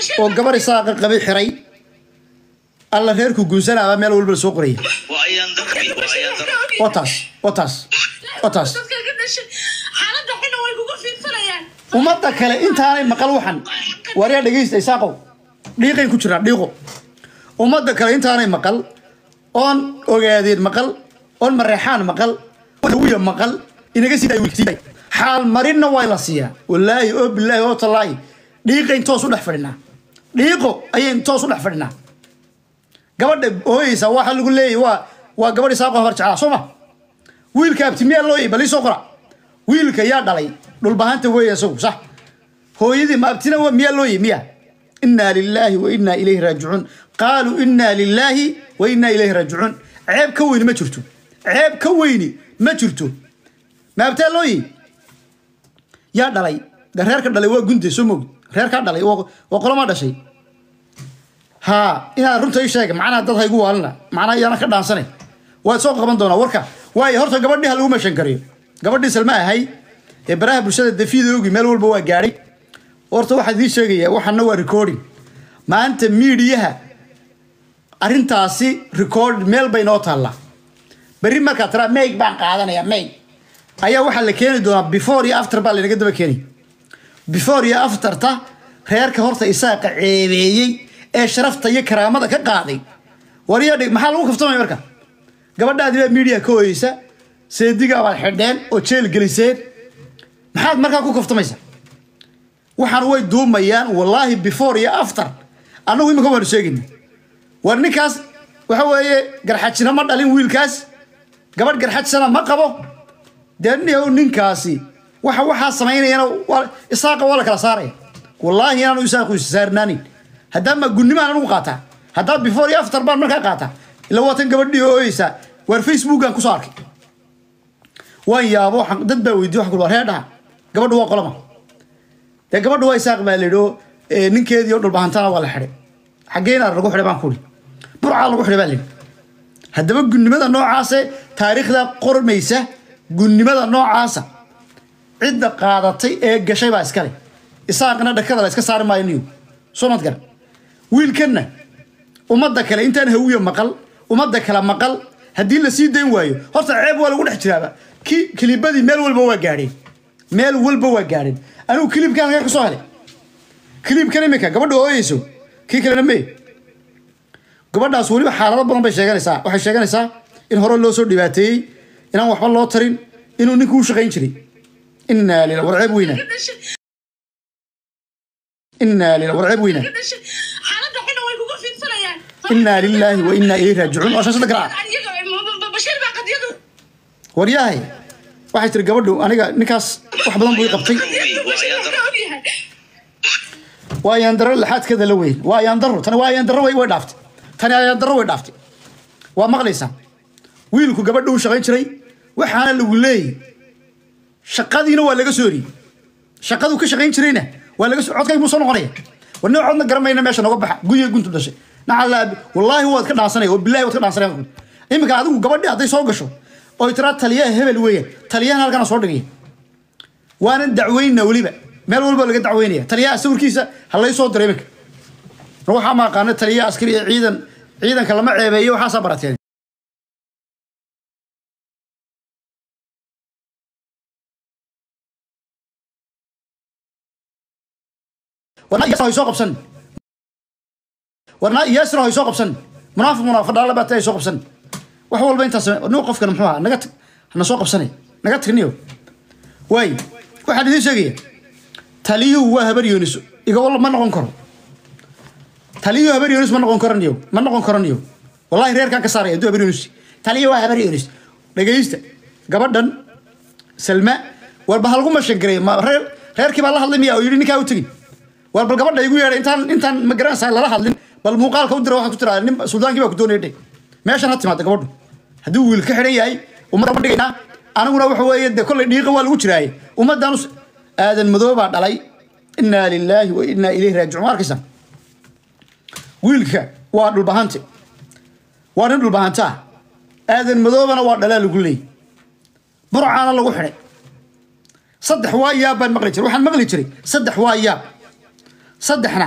oo gabar isaaqa qabi xiray alla reerku guunsanaaba meel walba la soo qoraya waa ayaan darbi waa ayaan darbi waa taas waa taas waa taas dadka ka dhashay xaaladda xuna way kugu fiirsanayaan ummadda kale intaanay maqal waxan waryaa dhegaysta isaaqow dhiiqay ku jiraan dhiiqo ummadda kale intaanay maqal oon ogaadeen maqal oon mareexaan maqal wiya maqal inaga sii daay xaal marinna waa la siiyaa wallaahi oo bilaahi oo tallaahi dhiiqayn toos u dhex fadhinaa dhiiqo ayayn toos u dhex fadhinaa gabadha ooyeysa waxa lagu leeyahy waa waa gabadh isaaqo habar jeclaa soo ma wiilka abtimiyaa loo bal ii soo qora wiilka yaa dhalay dhulbahanta weeye isagu sax hooyadii ma abtina wa- miyaa loo yi miya inaa lilaahi wa inaa ilayhi raajicuun qaaluu inaa lilaahi wa inaa ilayhi raajicuun ceeb ka weyni ma jirto ceeb ka weyni ma jirto ma abtaa loo yi yaa dhalay de reerka dhalay waa gunde soo moogd reerkaa dhalay waa waa qolamaa dhashay ها إنا رنت أي شيء معنا ضد هاي جوا لنا معنا يانا كده عنصني وسوق قبل دونا وركا واي هرت قبل دي هلو مشان كريم قبل دي سلمى هاي إبراهيم برشاد الدفيد يوجي مال والبوا جاري ورت واحد ذي شيء واحد نوع ريكوردين ما أنت ميديها أرنتاسي ريكورد ميل بينات الله بري ما كتر ميك بان قاعدنا يا ميك أيا واحد اللي كان دونا بيفور يا أفتر بالي نقدر بكيني before iyo afterta reerka horta isaaqa ceebeeyey ee sharafta iyo karaamada ka qaaday waryaa dhig maxaa lagu kaftamaya marka gabadhaadi baa media ka hoyeysa seedigaa baad xidheen oo jeel geliseen maxaad markaa ku kaftamaysa waxaan way duumayaan wallaahi before iyo after annagu imika waanu sheegayna war ninkaas waxa weeye garxajina ma dhalin wiilkaas gabadh garxajsana ma qabo dee nin- ninkaasi waxa waxaa samaynayana waa- isaaqa waa la kala saaraya wallaahi inaanu isaaqu saarnaanin haddaan ma gunimaan anigu qaataa haddaa before iyo after baan markaa qaataa ila waatan gabadhii oo ooyeysaa waar facebookan kusoo arkay waan yaabo waxaan- dad baa weydiye wax kulwa reer dhaha gabadhu waa qolama dee gabadhu waa isaaq baa layidhi oo eh, ninkeedii oo dhulbahantana waa la xidhay xaggeenaa lagu xidhay baan kuri burcaa lagu xidhay baa layidhi haddaba gunnimada noocaase taariikhda qormaysa gunnimada noocaasa cidda qaadatay ee gashay baa iskale isaaqna dhakada la iska saari maayo niyo soo mad gar wiilkanna ummadda kale intaan hawiyo maqal ummadda kale maqal haddii la sii dayn waayo horta ceeb waa lagu dhex jiraaba ki kilibadii meel walba waa gaadheen meel walba waa gaadheen anigu kilibkan halkaa ka soo helay kilibkan imika gabadha ooyeyso kii kalena mee gabadhaas weliba xaalado badan bay sheeganaysaa waxay sheeganaysaa in hore loo soo dhibaateeyey inaan waxba loo tarin inuu ninku u shaqayn jiray inaa lila war ceeb weyna ka dhashay inaa lila war ceeb weyna ka dhashay xaaladda xuna way kugu fiirsanayaan inaa lilaahi wa inaa ilayhi raajicuun oo shaashada garaaca iyaga bashiir baa qadiyadu waryahay waxay tiri gabadhu aniga ninkaas wax badan buu i qabtay bashiir baa ka ogyahay waa ayaandaro laxaadkeeda la weyn waa ayaandaro tani waa ayaandaro way way dhaaftay tani ayaandaro way dhaaftay waa maqlaysaa wiilku gabadha uu shaqayn jiray waxaana lagu leeyay shaqadiina waa laga soo eriyey shaqaduu ka shaqayn jirayna waa laga soo codkayg buu soo noqonaya war nin codna garamayna meesha noga baxa guya guntu dhashay nacala wallaahi waad ka dhaansanaya oo bilahi waad ka dhaansanaya iminka adigu gabadhi hadday soo gasho oo tiraa taliyaha hebel weeyaan taliyahan halkana soo dhigaya waanan dacweynna weliba meel walba laga dacweynaya taliyaha sawirkiisa ha lay soo diray iminka waxaa ma aqaana taliyaha askari ee ciidan ciidanka lama ceebeeyo waxaasaa barateen warna iyaasna hay soo qabsan warna iyaasna hay soo qabsan munaafiq munaafiq dhaala baa tay soo qabsan wax walba intaas nin qofkan muxuu ahaa naga tag hana soo qabsanay naga tagniyo waay waxaan idiin sheegaya taliyuhu waa habar yoonis iga walla ma noqon karo taliyuhu habar yoonis ma noqon karaniyo ma noqon karaniyo wallahi reerkan ka saaraya hadduu habar yoonis taliyuhu waa habar yoonis dhegaysta gabadhan salma warba halgu mashangareey ma reer reerkii baa la hadlay miya oo yidhi ninkaa u tegin war bal gabadha igu yeedhay intaan intaan ma garanaysaa lala hadlin bal muuqaalka u dira waxaad ku tiraa nin suldaankii baa ku doonaya dhe meeshan ha timaada gabadhu hadduu wiil ka xidhan yahay ummadda ma dhigaynaa aniguna waxa weeye dee kollay dhiiqa waa lagu jiraaye ummaddan us- aadan madoo baa dhalay inaa lilaahi wa inaa ilayhi raajicuun ma arkaysaa wiilka waa dhulbahante waa nin dhulbahante ah aadan madoobana waa dhalaa lagu leeyay burcaana lagu xidhay saddex waa yaab baan maqli jiray waxaan maqli jiray saddex waa yaab saddexna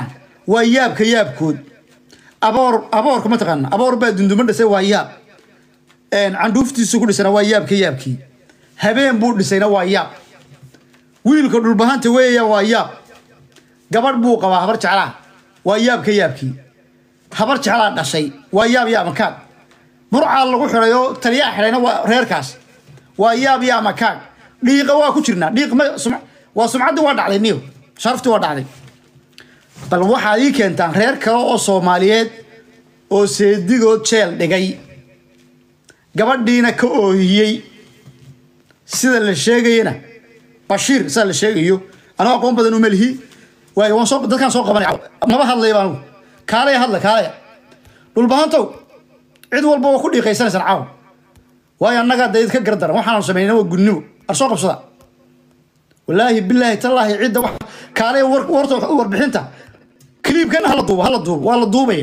waa yaabka yaabkood aboor aboorka mataqaana aboor baa dunduma dhisay waa yaab Een, candhuuftiisu ku dhisana waa yaabka yaabkii habeen buu dhisayna waa yaab wiilka dhulbahanta weeya waa yaab gabadh buu qabaa habar jeclaa waa yaabka yaabkii habar jeclaa dhashay waa yaab yaa makaag burcaa lagu xidhay oo taliyaa xidhayna waa reerkaas waa yaab yaa makaag dhiiqa waa ku jirnaa dhiiq ma sum- waa sumcaddii waa dhacday niyo sharaftii waa dhacday bal waxaad ii keentaan reer kale oo soomaaliyeed oo seedigood jeel dhigay gabadhiina ka oohiyey sida la sheegayana bashiir sida la sheegayo anuu aqoon badan uma lihi waayo waan soo dadkaan soo qabanay maba hadlaya baan anugu kaalaya hadla kaalaya dhulbahantow cid walba waa ku dhiiqaysanaysaan caawa waayo annagaa dee ka gardaran waxaanu samaynay waa gudnimo ar soo qabsada walaahi bilaahi tallaahi cidda wax kaalaya war warta warbixinta kliibkan hala duubo hala duubo waa la duubaya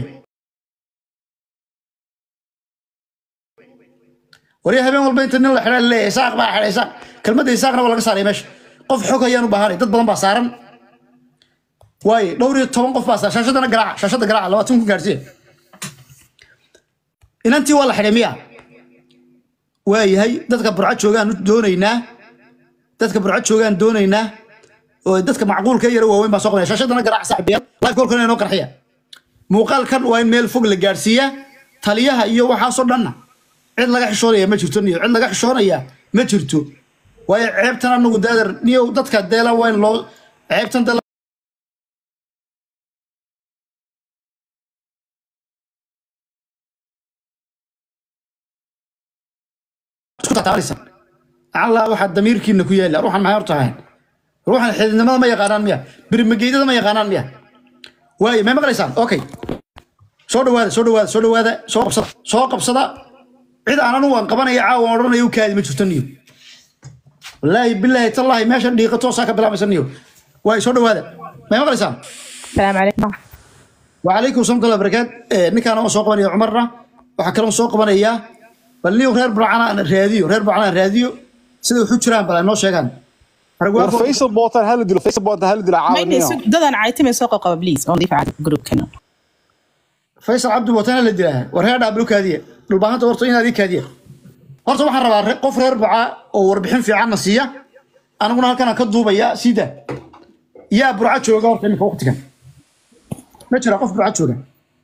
warya habeen walba inta nin la xidha leeyahay isaaq baa xidhay isaaq kelmadda isaaqna waa laga saaray meesha qof xog ayaan u baahanay dad badan baa saaran waaye dhowr iyo toban qof baa saaran shaashadana garaaca shaashada garaaca labaatan kun gaarsiiya inantii waa la xidhay miya waayahay dadka burco joogaan doonaynaa dadka burco joogaan doonaynaa oo dadka macquulka yara waaweyn baa soo qabanaya shaashadana garaaca saaxiibayaal live kolkana inoo qarxiya muuqaalkan waa in meel fog la gaarsiiyaa taliyaha iyo waxaasoo dhanna cid laga xishoonaya ma jirto niyo cid laga xishoonaya ma jirto waayo ceebtan anagu daadar niyo dadka deela waa in loo ceebtan dee isku tataabanaysa alla waxaa damiirkiina ku yaala ruuxan maxay horta ahayn ruuxan xididnimada ma yaqaanaan miya birmageydada ma yaqaanaan miya waayo may maqlaysaan okay soo dhawaada soo dhawaada soo dhawaada soo qabsada soo qabsada cid aan anu waan qabanaya caawa aan odhanaya u kaadi ma jirto niyo wallaahi bilaahi tallaahi meeshan dhiiqa toosaa ka bilaabaysa niyo waay soo dhawaada may maqlaysaan السلام عليكم وعليكم السلام ورحمة الله وبركاته ninkaan oo soo qabanaya cumarna waxaa kaloo soo qabanayaa bal niyo reer burcana aan raadiyo reer burcana aan raadiyo sida waxu jiraan bal ay noo sheegaan war aragwaafo faysal bootan hala dilo faysal bootan hala dilo ما caawiniyo يدري ددان عايتم سوق قبل بليز اون ضيف على جروب كنا faysal cabdi watana la dilaa war reer dhaablo kaadiya dhulbaahanta horta inaad ii kaadiya horta waxaan rabaa re- qof reer buca oo warbixin fiicanna siiya aniguna halkan aan ka duubaya siida yaa burca jooga horta iminka waqtigan ma jira qof burca jooga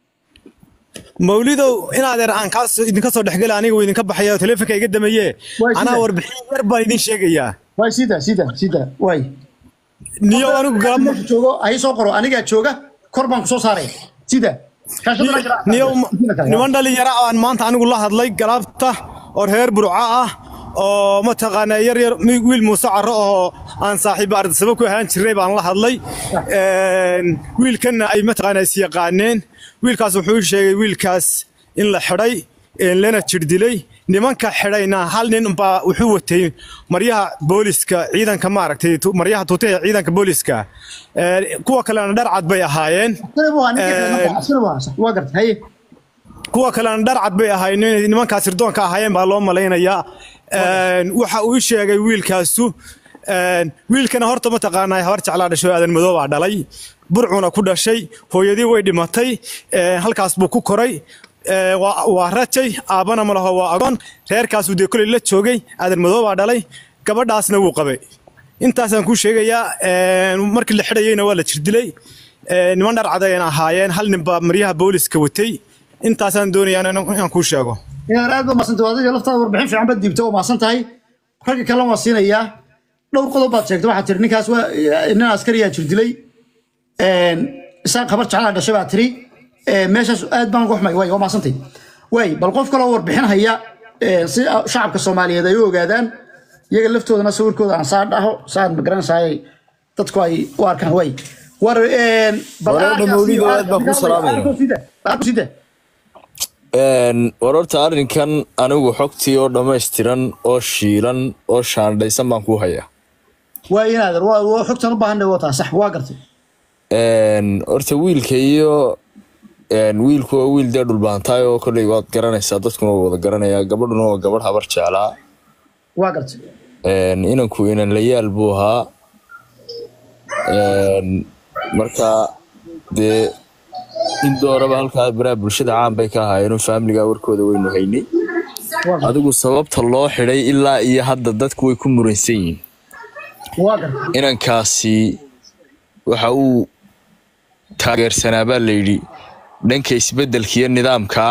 mawlidow inaadeer aan kaas idinka soo dhexgela aniga uu idinka baxaya oo taleefonka iga damaye Waa anaa sida. warbixin yar baan idin sheegayaa waay siida siida siida waay niyo anigu galamo Marka joogo hay soo qoro anigaa jooga kor baan kusoo saaraya sida shaashadana garaac. niyo Sida kale, niman dhalinyaro aan maanta anigu la hadlay galaabta oo reer burco ah oo mataqaanaa yar yar mi- wiil muuse caro oo aan saaxiibo ardasabo ku ahaan jiray baan la hadlay Een, wiilkanna ay mataqaanaa is yaqaaneen wiilkaas wuxuu ii sheegay wiilkaas in la xidhay een, lana jirdilay nimanka xidhayna hal nin baa wuxuu watay maryaha booliska ciidanka maaragtay tu- maryaha tuutaha ciidanka booliska Een, kuwa kalena dhar cad bay ahaayeen Askari buu ahaa, ninkii Een, xidhan buu ahaa, askari buu ahaa, sax, waa gartay haye kuwa kalena dhar cad bay ahaayeen inay nimankaas sirdoonka ahaayeen baa loo malaynayaa Een, waxa uu ii sheegay wiilkaasu een, wiilkana horta mataqaanaa habar jeclaa dhashay oo aadan madow baa dhalay burcuna ku dhashay hooyadii way dhimatay een, halkaas buu ku koray Ee, waa waa rajay aabbana ma laho waa agoon reerkaasuu dee koley la joogay aadan madow baa dhalay gabadhaasna wuu qabay intaasaan kuu sheegayaa een, markii la xidhayeyna waa la jirdilay Ee, niman dhar cad ayaan ahaayeen hal nin baa maryaha booliska watay intaasaan doonayaa inaan inaan kuu sheego inaad aad ba maasantay adiga laftaada warbixin fiican baad diibta oo maasan tahay ragga kalena waa siinayaa dhowr qodob baad sheegtay waxaad tiri ninkaas waa nin askariyaa jir dilay isaan khabar jeclaa dhashay baa tiri Ee, meeshaas aad baan uga xumay waay waa maasantay waay bal qof kaloo warbixin haya ee, si shacabka soomaaliyeed ay u ogaadaan iyaga laftoodana sawirkooda aan saa dhaho saan magaranaysaay dadku ay u arkaan waay war een, bal Wareer aarkaas Mawlido, iyo aad baan ku aarkaas- salaamaya. aarkaas sida, aarkaas sida. Een, war horta arrinkan anigu xogtii oo dhammaystiran oo shiilan oo shaandhaysan baan ku hayaa waa inaadan waa waa xogtan u baahanay waa taa sax waa gartay Een, horta wiilka iyo een, wiilku waa wiil dee dhulbaantaay oo kolley waad garanaysaa dadkuna waa wada garanayaa gabadhuna waa gabadh habar jeclaa waa gartay Een, inanku inan layaal buu ahaa Een, marka dee in dooraba halkaa baraha bulshada caan bay ka ahaayeen oo faamiliga warkooda waynu haynay adigu sababta loo xidhay ilaa iyo hadda dadku way ku muransan yihiin waa gartay inankaasi waxa uu taageersanaa baa layidhi dhanka isbeddelka iyo nidaamka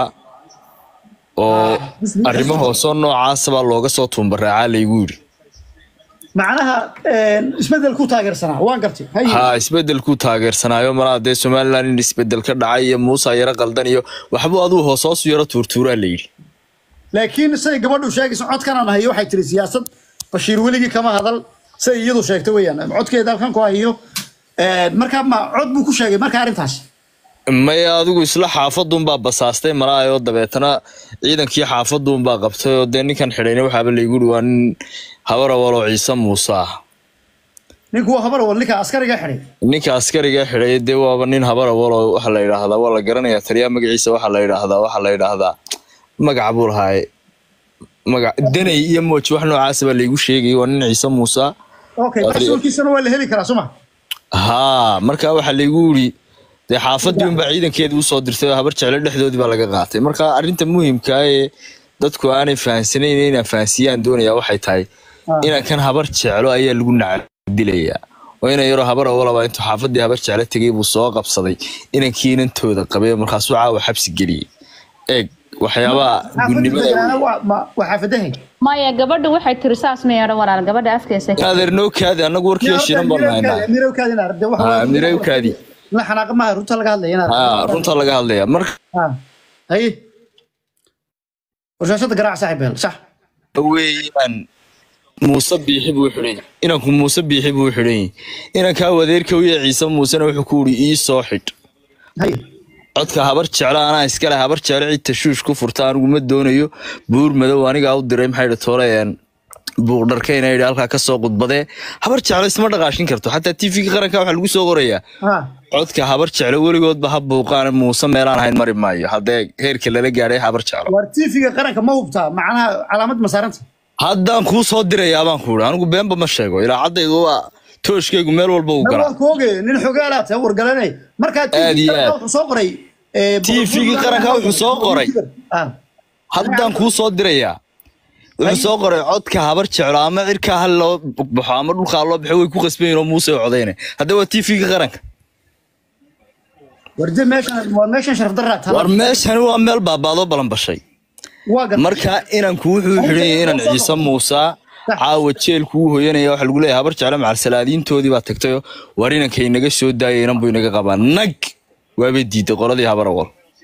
oo arrimo hoosoo noocaasa baa looga soo tuumbaraacaa laygu yidhi macnaha een, isbedel ku taageersanaa waan gartay haye haa isbeddelkuu taageersanaayo malaa dee somalilan in isbeddel ka dhacay iyo muusa yaro qaldan iyo waxbuu aduu hoos hoosu yaro tuurtuuraa layidhi laakiin siday gabadhu sheegayso codkanaan hayo waxay tiri siyaasad bashiir weligii kama hadal siday iyadu sheegtay weeyaan codkeeda halkan ku hayo Een, marka ma cod buu ku sheegay marka arrintaas maya adigu isla xaafaduunbaa basaastay malaayoo dabeetana ciidankii xaafaduunbaa qabtay oo dee ninkan xidhayna waxaaba laygu yidhi waa nin habar awaloo ciise muuse ah ninku waa habar wal ninka askariga xidhay ninka askariga xidhay dee waaba nin habar awaloo waxa la yidhaahdaa waa la garanayaa taliyaa magaciisa waxaa la yidhaahdaa waxaa la yidhaahdaa magaca buu lahaaye magac danay iyo mooji wax noocaasa baa laygu sheegayay waa nin ciise muuse ah okay Waa taliya- rasuulkiisana waa la heli karaa suma haa marka waxaa laygu yidhi dee xaafadii unbaa ciidankeedii usoo dirtay oo habar jeclo dhexdoodii baa laga qaatay marka arrinta muhiimka ee dadku aanay fahansanayn inaan fahansiyaan doonaya waxay tahay inaan kan habar jeclo ayaa lagu nacdilayaa oo inan yaroo habar awalaba intuu xaafadii habar jeclo tegay buu soo qabsaday inankii inantooda qabay markaasuu caawa xabsi geliyey eeg waxyaabaha gunnimada waa xaafadahay maya gabadha waxay tiri saas ma yeedhan walaal gabadha afkeesa adeer noo kaadi annagu warkiyo shinan baan haynaa haa mirowkaadii la xanaaqa maaha runta laga hadlaya inaad haa runta laga hadlaya marka Ah, haye warshashada garaac saaxib beel sax weeyaan muuse biixi buu xidhan yahay inanku muuse biixi buu xidhan yahay inankaa wadeerka wiya ciise muusena wuxuu ku yidhi ii soo xidh haye codka habar jeclo anaa iskale habar jeclo cid tashuush ku furta anigu ma doonayo buur madow anigaa u diray maxay dhi toolayeen buuq dharkayna yidhi halkaa ka soo qudbadee habar jeclo isma dhaqaashin karto xataa tvga qaranka waxaa lagu soo qorayaa ah codka habar jeclo weligoodba ha buuqaan muuse meelaan ahayn mari maayo haddee heerka lala gaadhay habar jeclo war tiifiga qaranka ma hubtaa macnaha calaamad ma saaranta haddaan kuu soo dirayaa baan ku idhi anigu beenba ma sheego ilaacaddaydu waa tooshkaygu meel walba uu war galaa waan ku ogay nin xogaalaad tahay wargalanay markaa Aad iyo tiifiga aad. wuxuu soo qoray ee, TV-ga qaranka wuxuu soo qoray. ah haddaan kuu soo dirayaa wuxuu soo qoray codka habar jeclo ama cirkaa hal loo baxo ama dhulkaa loo baxo way ku qasbayin oo muuse codayne hadda waa tvga qaranka war de meeshan waa meeshan sharaf daraa war meeshani waa meel baabaadoo balanbashay waa gar marka inanku wuxuu xidhan yahay inan ciise muusa caawa jeelku u hoyanaya waxa lagu leeyahay habar jeclo macalsalaadiintoodii baa tagtayo war inankay naga soo daayay inan buu inaga qabaa nag waabay diiday qoladii habar awal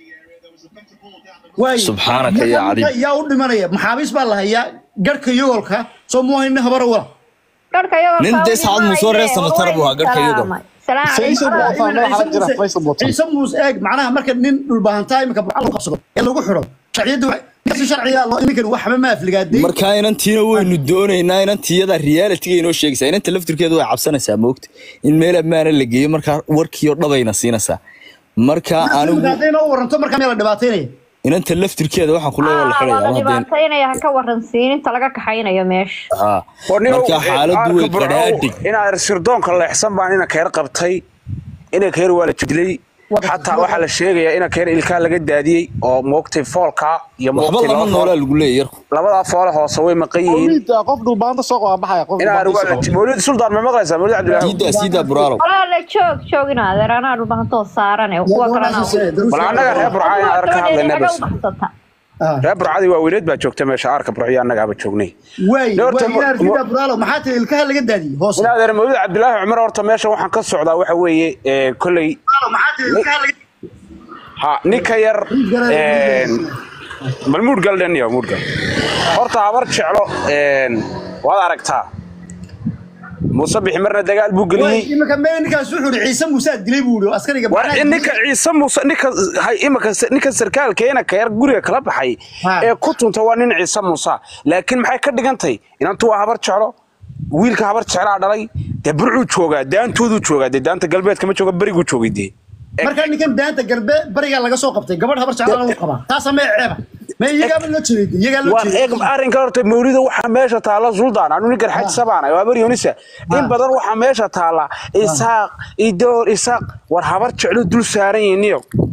waay Subxaanaka yaa cadiim. yaa u dhimanaya maxaabiis baa la hayaa garhka yogolka soo mu hayna habar wala Nin dee saacad muusoo reer samatar buu ahaa garhka iyadoo. faysal bootaan waxaa jira faysal bootaan ciise muus eeg macnaha marka nin dhulbaahantaa iminka burcal lagu qabsado ee lagu xidho sharciyadda wa- si sharciga loo iminkan waxba ma afligaaday marka inantiina waynu doonaynaa inantiyada realitiga inoo sheegaysaa inanta laftirkeedu way cabsanaysaa moogta in meel ammaana la geeyo markaa warkiio dhabayna siinaysaa marka anigu hadday noo waranto markaa meel la dhibaataynaya inanta laftirkeeda waxaan ku leeyahay la xidhaya la ama hadeen dhibaataynaya ha ka waransiin inta laga kaxaynayo meesha haa marka xaaladdu way qadhaadhig inaad sirdoonka leexsan baan ina keer qabtay ina keer waa la jidlay xataa waxaa la sheegayaa ina keer ilkaa laga daadiyey oo moogtay foolka iyo waxba moogtay lama laba noolaa fool- lagu leeyahay yarku labadaa foole hoose way maqan yihiin mawliid qof dhulbaanta soo qaba baxaya qof inaan mawliid suldaan ma maqlaysaa mawliid cabdilaahi siidaa siidaa buraalow walaala joog joog in adeer anaa dhulbahantoo saaran ee kuwa kalena bal annaga reer burca inaan arka ka hadlayna naga bas u baxsata reer burcadii waa weyneed baa joogta meesha arka burciyo annagaaba joognay waay Horta waay ma- inaad ma- sida buraalo maxaa tiri ilkaha laga daadiyey hoos in adeer mawliid cabdilaahi cumar horta meesha waxaan ka socdaa waxa weeye ee, kolley maxaa tiri ilkaha laga ha ninka yar een, bal muud gal dhaniyo muud gal horta habar jeclo een, waad aragtaa muuse bixi marna dagaal buu waay geliyey iminka mee ninkaas wuxuu yidhi ciise muuse aad dilay buu yidhi oo askariga war macnaha- in ninka ciise muuse ninka hay imaka ninka sarkaalkeena ka yar guriga kala baxay Ha. ee ku tunta waa nin ciise muuse laakiin maxay ka dhigantay inantu waa habar jeclo wiilka habar jeclaa dhalay dee burcuu joogaa daantooduu joogaa dee daanta galbeedka ma jooga beriguu joogay dee markaa ninkan daanta galbe barigaa laga soo qabtay gabadh habar jeclaa lagu qabaa taasa mee ceeba mee iyagaaba loo jeeday iyagaa loo waan eeg jeeday arrinka horta mawlida waxaa meesha taala suldaan anu ninkan xaj sabaana waa bari yunisa in badan waxaa meesha taala isaaq idoor isaaq war habar jeclo dul saaran yihiin niyo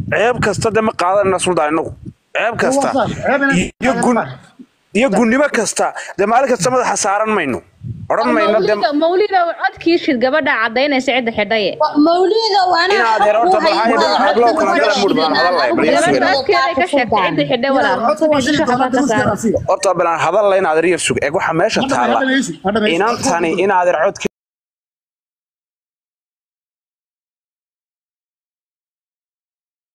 ceeb kasta de ma qaadanayna suldaan inagu ceeb kasta Waa saas, ceeb inaan iyo gun qaadanayna. iyo gunnimo kasta dee maalin kasta madaxa saaran mayno odhan mayno de mawlida mawlida codkii shid gabadha cadaynaysa cidda xidhaye mawliida waana inaad yar horta bal haye hablo kala gala mudh baan hadalay bal gabadha yar codkeeday ka sheegtay cidda xidhay walaal codka waa geli doonaa ka saara damaska horta bal aan hadalay inaad yar sug eeg waxa meesha taala inantani inaad yar codke